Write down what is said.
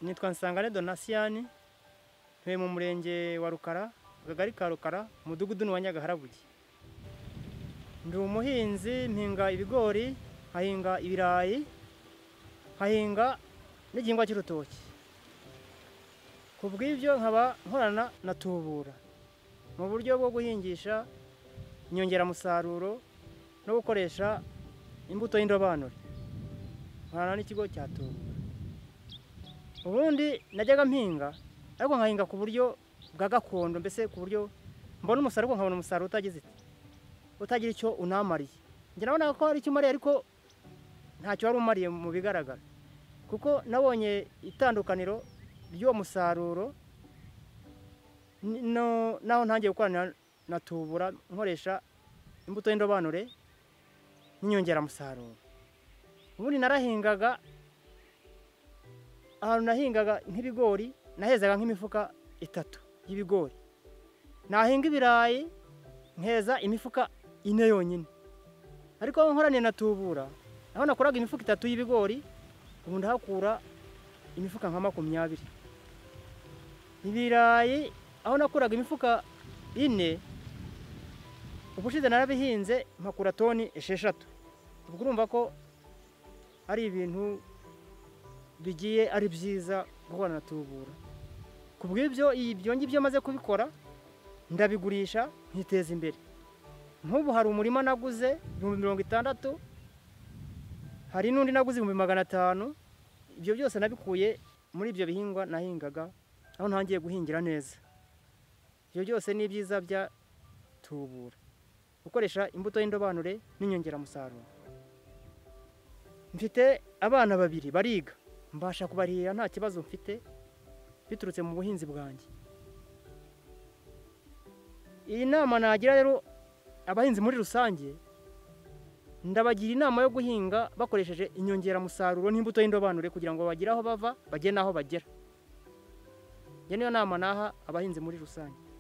nitwa Nsangare Donatien ntuye mu murenge wa Rukara akagari ka Rukara umudugudu ni wa Nyagaharabuye ndi umuhinzi mpinga ibigori nkahinga ibirayi nkahinga n'igihingwa cy'urutoki ku bw'ibyo nkaba nkorana na tubura mu buryo bwo guhingisha inyongeramusaruro no gukoresha imbuto y'indobanure nkorana n'ikigo cya tubura ubundi najyaga mpinga ariko nkahinga ku buryo bwa gakondo mbese ku buryo mbona umusaruro nkabona umusaruro utagize utagira icyo unamariye njye nabona ko hari icyo umariye ariko ntacyo wari umariye mu bigaragara kuko nabonye itandukaniro ry'uwo musaruro naho ntangiye gukorana na tubura nkoresha imbuto y'indobanure n'inyongeramusaruro ubundi narahingaga ahantu nahingaga nk'ibigori nahezaga nk'imifuka itatu y'ibigori nahinga ibirayi nkeza imifuka ine yonyine ariko aho nkoraniye na tubura aho nakoraga imifuka itatu y'ibigori ubu ndahakura imifuka nka makumyabiri ibirayi aho nakuraga imifuka ine ubushize narabihinze mpakura toni esheshatu ubwo urumva ko ari ibintu bigiye ari byiza guhura na tubura ku bw'ibyo ibyo ngibyo maze kubikora ndabigurisha nkiteza imbere nk'ubu hari umurima naguze ibihumbi mirongo itandatu hari n'undi naguze ibihumbi magana atanu ibyo byose nabikuye muri ibyo bihingwa nahingaga aho ntangiye guhingira neza ibyo byose ni ibyiza bya tubura gukoresha imbuto y'indobanure n'inyongeramusaruro mfite abana babiri bariga mbasha kubarihira nta kibazo mfite biturutse mu buhinzi bwanjye iyi nama nagira rero abahinzi muri rusange ndabagira inama yo guhinga bakoresheje inyongeramusaruro n'imbuto y'indobanure kugira ngo bagire aho bava bagere n'aho bagera iyo niyo nama naha abahinzi muri rusange